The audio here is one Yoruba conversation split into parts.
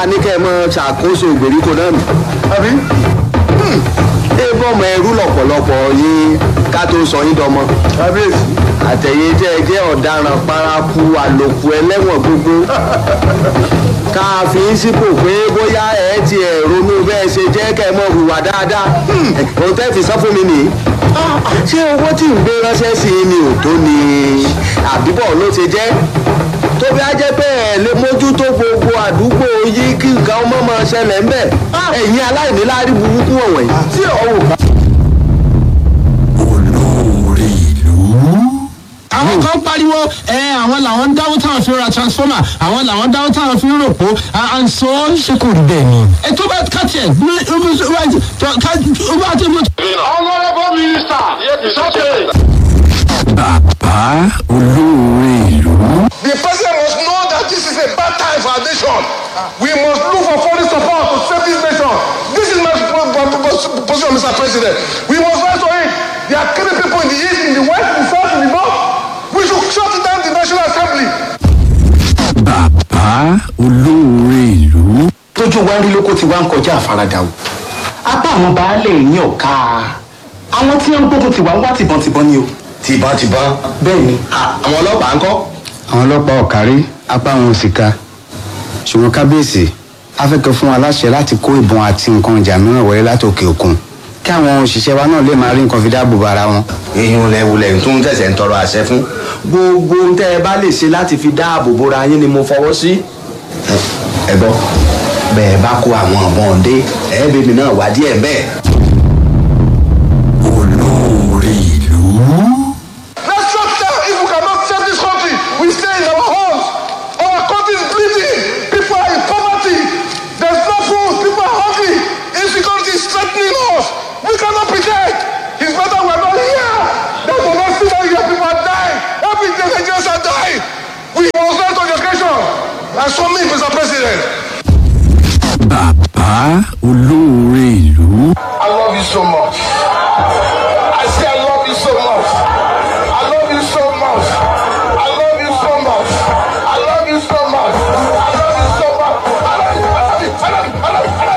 a ní kẹ́ ẹ mọ ṣàkóso ìgbèríko náà nù. àbí ẹ bọ́mọ ẹrú lọ̀pọ̀lọpọ̀ yín ká tó sọ yín dọmọ. kábíyèsí àtẹ̀yẹ jẹ́ ẹ jẹ́ ọ̀daràn paraku àlòkù ẹlẹ́wọ̀n gbogbo. ká fi ń sípò pé bóyá ẹ ti ẹ̀ ronú bẹ́ẹ̀ ṣe jẹ́ kẹ́ ẹ mọ hùwà dáadáa. òun tẹ́ fi sọ fún mi nìyí. ṣé owó tí ń gbé ránṣẹ́ sí i ni ò tó ni àbíbọ̀ ló ṣe jẹ́? tó bí a jẹ́ pé ẹ̀ lè mójútó gbogbo àdúgbò yìí kí nǹkan ọmọ máa ṣẹlẹ̀ ń bẹ̀. ẹ̀yin aláìníláárí burúkú ọ̀wọ̀n yìí. tí ọ̀wọ̀ bá. olórí ìlú. àwọn kan pariwo ẹ àwọn làwọn ń dáwọ́ táwọn fi ra transformer àwọn làwọn dáwọ́ táwọn fi ń ròpó and so ṣe kò rí bẹ́ẹ̀ ni. ẹ tó bá kàtì ẹ ní ó bá tó mú. honourable minister it's okay. bàbá olórí ìlú. The president must know that this is a bad time for our nation. We must look for foreign support to save this nation. This is my po- po- po- position, Mr. President. We must rise to it. There are killing people in the east, in the west, in the south, in the north. We should shut down the National Assembly. bàbá olórí ìlú. tójú wa rí lóko tí wá ń kọjá àfaradà o apá àwọn baálé yín ọ̀ka àwọn tí wọ́n gbógun tiwa ń wá tìbọntìbọn ni o tìbọntìbọn. bẹ́ẹ̀ ni àwọn ọlọ́pàá ń kọ́. àwọn ọlọ́pàá ọ̀kárí apá wọn ò sì ka ṣùgbọ́n kábíyèsí afẹ́kẹ́ fún wa láṣẹ láti kó ìbọn àti nǹkan ìjà mìíràn wọlé látòkè òkun kí àwọn òṣìṣẹ́ wa náà lè máa rí nǹkan fi dáàbò bo ara wọn. èèyàn lẹ́wọ̀lẹ̀ tó ń tẹ̀sẹ̀ ń tọrọ àṣẹ fún gbogbo ohun tẹ́ ẹ bá lè ṣe láti fi dáàbò bora yín ni mo fọwọ́ sí. ẹ gbọ́ bẹ́ẹ̀ bá kó àwọn ọ̀bọ̀n dé ẹ̀ẹ́bẹ̀mí náà wá díẹ̀ bẹ́ẹ̀. olórí ìlú. Let's shut down. If we cannot save this country, we stay in our homes. Our country is bleeding. People are in poverty. There's no food. People are hungry. Insecurity is threatening us. We cannot pretend. It's better we're not here. Than to not see that here people are dying. Every day Nigerians are dying. We must learn to education. And so me, Mr. President. bàbá olórí ìlú. I love you so much. I say I love you so much. I love you so much. I love you so much. I love you so much. I love you so much. I love you. I love you. I love you. I love you. I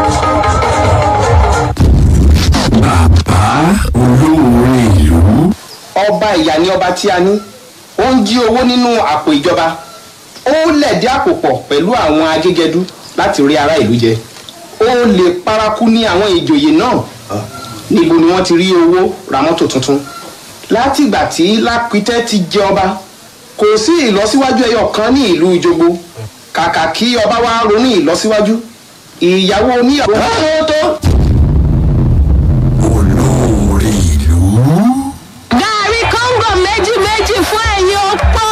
love you. bàbá olórí ìlú. ọba ìyá ni ọba tí a ní ó ń jí owó nínú àpò ìjọba ó lẹ̀dí àpò pọ̀ pẹ̀lú àwọn agégẹdú láti rí ará ìlú jẹ ó lè paraku ní àwọn ìjòyè náà níbo ni wọ́n ti rí owó ra mọ́tò tuntun látìgbà tí lápítẹ́ ti jẹ ọba kò sí ìlọsíwájú ẹyọ kan ní ìlú ìjogbo kàkà kí ọba wa ronú ìlọsíwájú ìyàwó oníyàwó tó tó. olórí ìlú. gàrí kóńgò méjì méjì fún ẹ̀yin opó.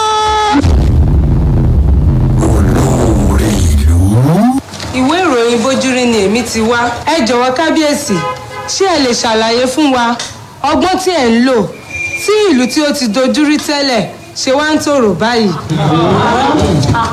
olórí ìlú. ìwé ìròyìn bójúrí ni èmi ti wá ẹ jọ̀wọ́ kábíyèsí ṣé ẹ lè ṣàlàyé fún wa ọgbọ́n tí ẹ̀ ń lò tí ìlú tí ó ti dojúrí tẹ́lẹ̀ ṣe wá ń tòrò báyìí.